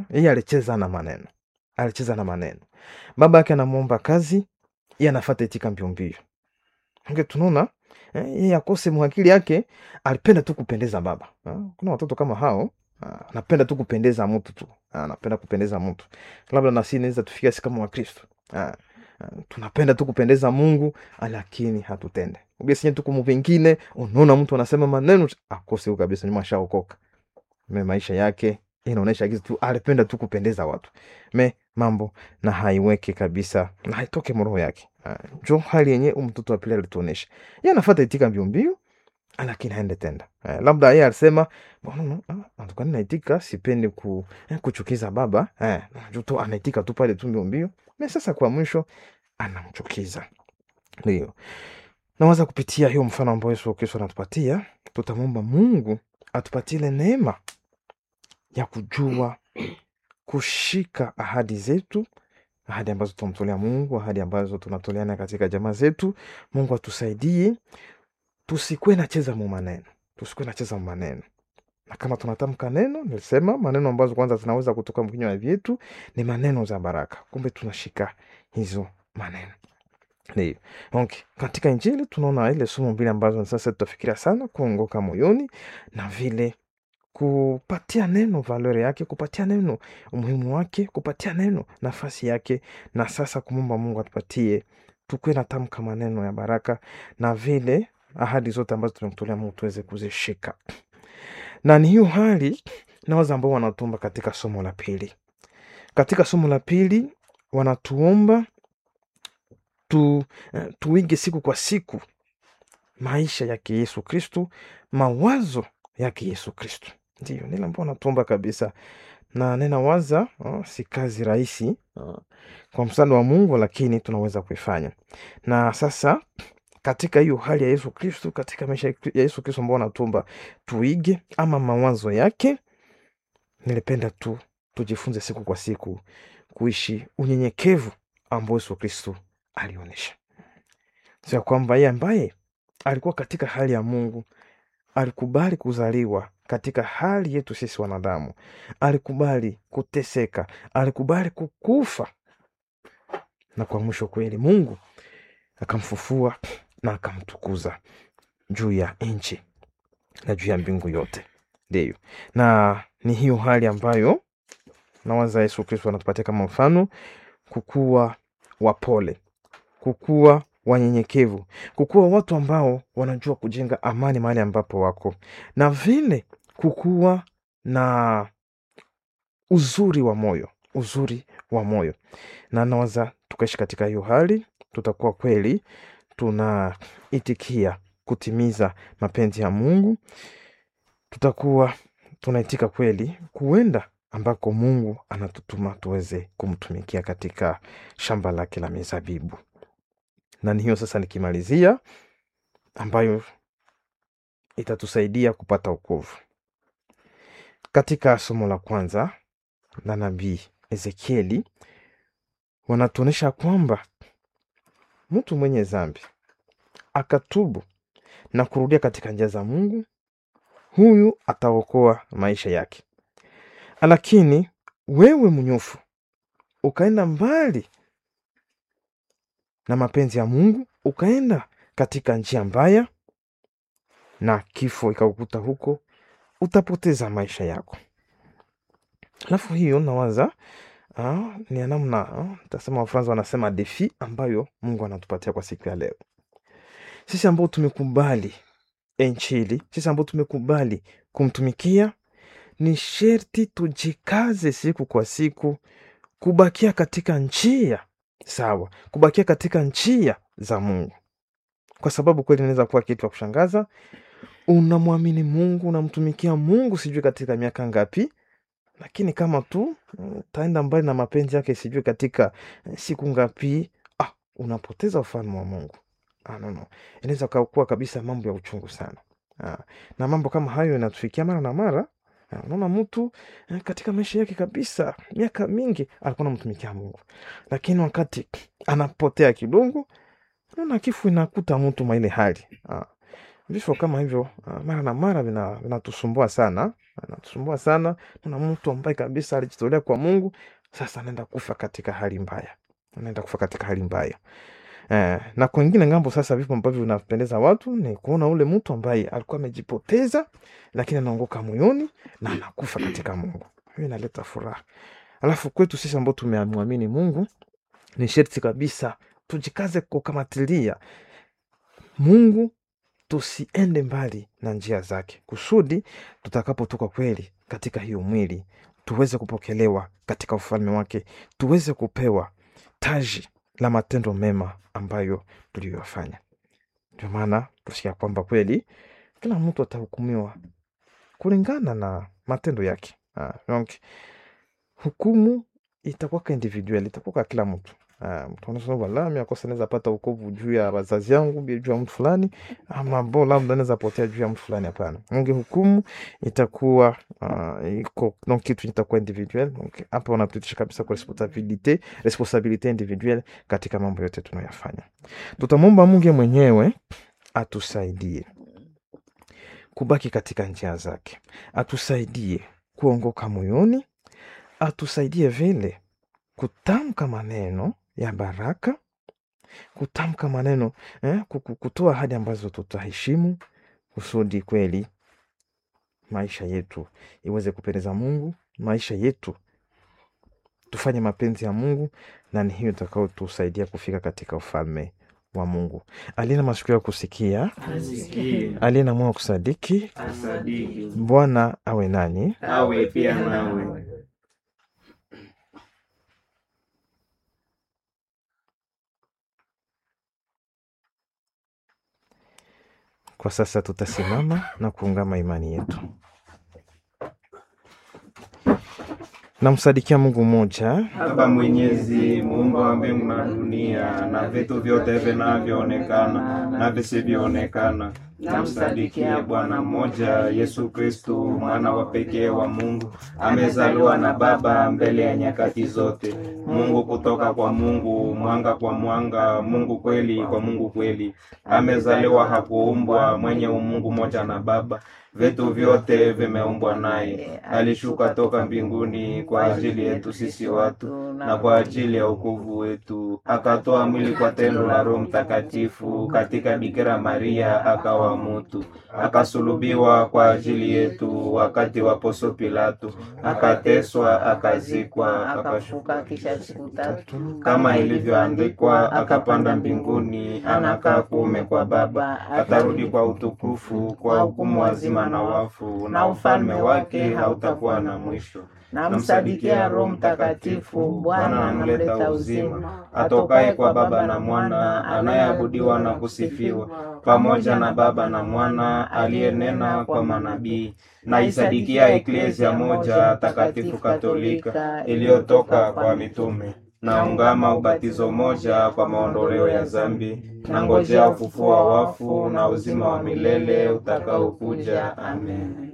yeye alicheza na maneno alicheza na maneno baba yake anamwomba kazi yeye anafata itika mbio mbio Nge tunaona eh, yeye akose mwakili yake alipenda tu kupendeza baba Ah, kuna watoto kama hao ah, anapenda tu kupendeza mtu tu Ah, anapenda kupendeza mtu labda nasi naweza tufika si kama wakristo Ah, ah, tunapenda tu kupendeza mungu lakini hatutende ugesinye tu kumu vingine unaona mtu anasema maneno akose huyu kabisa nyuma ashaokoka me maisha yake inaonyesha kitu tu alipenda tu kupendeza watu me mambo na haiweke kabisa na haitoke mroho yake Ah, njo hali yenye huyu mtoto wa pili alituonesha ye anafata itika mbio mbio lakini haende tenda eh, labda yeye alisema "Bwana, no, ah, antukani naitika sipendi ku, eh, kuchukiza baba eh, juu tu anaitika tu pale tu mbio mbio me sasa kwa mwisho anamchukiza ndio nawaza kupitia hiyo mfano ambao yesu kristo anatupatia tutamwomba mungu atupatie ile neema ya kujua kushika ahadi zetu ahadi ambazo tunamtolea mungu ahadi ambazo tunatoleana katika jamaa zetu mungu atusaidie tusikuwe nacheza mu maneno tusikuwe nacheza mu maneno na kama tunatamka neno nilisema maneno ambazo kwanza zinaweza kutoka mkinywa vyetu ni maneno za baraka kumbe tunashika hizo maneno ndio okay. katika injili tunaona ile somo mbili ambazo sasa tutafikiria sana kuongoka moyoni na vile kupatia neno valori yake kupatia neno umuhimu wake kupatia neno nafasi yake na sasa kumwomba mungu atupatie tukuwe na tamka maneno ya baraka na vile ahadi zote ambazo tumemtolea mungu tuweze kuzishika na ni hiyo hali nawaza ambao wanatumba katika somo la pili katika somo la pili wanatuomba tu, eh, tuige siku kwa siku maisha yake yesu kristu mawazo yake yesu kristu ndio nile ambao wanatuomba kabisa na ninawaza oh, si kazi rahisi oh, kwa msaada wa mungu lakini tunaweza kuifanya na sasa katika hiyo hali ya yesu kristu katika maisha ya yesu kristu ambao wanatumba tuige ama mawazo yake nilipenda tu tujifunze siku kwa siku kuishi unyenyekevu ambao yesu kristu alionyesha sio ya kwamba yeye ambaye alikuwa katika hali ya mungu alikubali kuzaliwa katika hali yetu sisi wanadamu alikubali kuteseka alikubali kukufa na kwa mwisho kweli mungu akamfufua na akamtukuza juu ya nchi na juu ya mbingu yote ndiyo na ni hiyo hali ambayo nawaza yesu kristo anatupatia kama mfano kukuwa wapole kukuwa wanyenyekevu kukuwa watu ambao wanajua kujenga amani mahali ambapo wako na vile kukuwa na uzuri wa moyo uzuri wa moyo na nawaza tukaishi katika hiyo hali tutakuwa kweli tunaitikia kutimiza mapenzi ya mungu tutakuwa tunaitika kweli kuenda ambako mungu anatutuma tuweze kumtumikia katika shamba lake la mizabibu na ni hiyo sasa nikimalizia ambayo itatusaidia kupata ukovu katika somo la kwanza la nabii ezekieli wanatuonyesha kwamba mtu mwenye zambi akatubu na kurudia katika njia za mungu huyu ataokoa maisha yake lakini wewe mnyofu ukaenda mbali na mapenzi ya mungu ukaenda katika njia mbaya na kifo ikakukuta huko utapoteza maisha yako alafu hiyo nawaza ah, ni ya namna ah, tasema wafransa wanasema defi ambayo mungu anatupatia kwa siku ya leo sisi ambao tumekubali enchili sisi ambao tumekubali kumtumikia ni sherti tujikaze siku kwa siku kubakia katika njia sawa kubakia katika njia za mungu kwa sababu kweli inaweza kuwa kitu ya kushangaza unamwamini mungu unamtumikia mungu sijui katika miaka ngapi lakini kama tu utaenda mbali na mapenzi yake sijui katika siku ngapi ah, unapoteza ufalme wa mungu ah, no, no. inaweza kuwa kabisa mambo ya uchungu sana ah, na mambo kama hayo inatufikia mara na mara Ah, unaona mtu eh, katika maisha yake kabisa miaka mingi alikuwa namtumikia mungu lakini wakati anapotea kidogo naona kifu inakuta mtu maile hali ah, vifo kama hivyo ah, mara na mara vina- vinatusumbua sana anatusumbua sana. Kuna mtu ambaye kabisa alijitolea kwa Mungu, sasa anaenda kufa katika hali mbaya, anaenda kufa katika hali mbaya. Eh, na kwengine ngambo sasa, vipo ambavyo vinapendeza watu ni kuona ule mtu ambaye alikuwa amejipoteza, lakini anaongoka moyoni na anakufa katika Mungu. Hiyo inaleta furaha. Alafu kwetu sisi ambao tumemwamini Mungu, ni sherti kabisa tujikaze kukamatilia Mungu, tusiende mbali na njia zake, kusudi tutakapotoka kweli katika hiyo mwili tuweze kupokelewa katika ufalme wake, tuweze kupewa taji la matendo mema ambayo tuliyoyafanya. Ndio maana tusikia kwamba kweli kila mtu atahukumiwa kulingana na matendo yake. Ah, donc hukumu itakuwaka individual, itakuwaka kila mtu. Ah, mtu anasema wala mimi akosa naweza pata wokovu juu ya wazazi yangu, bi- juu ya mtu fulani, ama bo labda naweza potea juu ya mtu fulani. Hapana, unge hukumu itakuwa ah, iko donc kitu itakuwa individual. Donc hapa wanatutisha kabisa kwa responsabilite responsabilite individuelle katika mambo yote tunayoyafanya. Tutamwomba Mungu mwenyewe atusaidie kubaki katika njia zake, atusaidie kuongoka moyoni, atusaidie vile kutamka maneno ya baraka, kutamka maneno eh, kuku- kutoa ahadi ambazo tutaheshimu, kusudi kweli maisha yetu iweze kupendeza Mungu, maisha yetu tufanye mapenzi ya Mungu, na ni hiyo itakayotusaidia kufika katika ufalme wa Mungu. Aliye na masikio ya kusikia, Asikie, aliye na moyo wa kusadiki, asadiki, Bwana awe nanyi. awe pia nawe. Kwa sasa tutasimama na kuungama imani yetu. Namsadikia Mungu mmoja, Baba Mwenyezi, muumba wa mbingu na dunia na vitu vyote vinavyoonekana na visivyoonekana, namsadikia Bwana mmoja, Yesu Kristu, mwana wa pekee wa Mungu, amezaliwa na Baba mbele ya nyakati zote, Mungu kutoka kwa Mungu, mwanga kwa mwanga, Mungu kweli kwa Mungu kweli, amezaliwa, hakuumbwa, mwenye umungu moja na Baba vitu vyote vimeumbwa naye. Alishuka toka mbinguni kwa ajili yetu sisi watu na kwa ajili ya wokovu wetu, akatoa mwili kwa tendo la Roho Mtakatifu katika Bikira Maria, akawa mutu, akasulubiwa kwa ajili yetu wakati wa Poncio Pilato, akateswa, akazikwa, akashuka kisha siku tatu kama ilivyoandikwa, akapanda mbinguni, anakaa kuume kwa Baba, atarudi kwa utukufu kwa hukumu wazima na wafu, na ufalme wake hautakuwa na mwisho. namsadikia Roho Mtakatifu, Bwana anamleta uzima, atokaye kwa Baba na Mwana, anayeabudiwa na kusifiwa pamoja na Baba na Mwana, aliyenena kwa manabii. Naisadikia eklezia moja takatifu katolika iliyotoka kwa mitume naungama ubatizo moja kwa maondoleo ya zambi, na ngojea ufufuo wa wafu na uzima wa milele utakaokuja. Amen.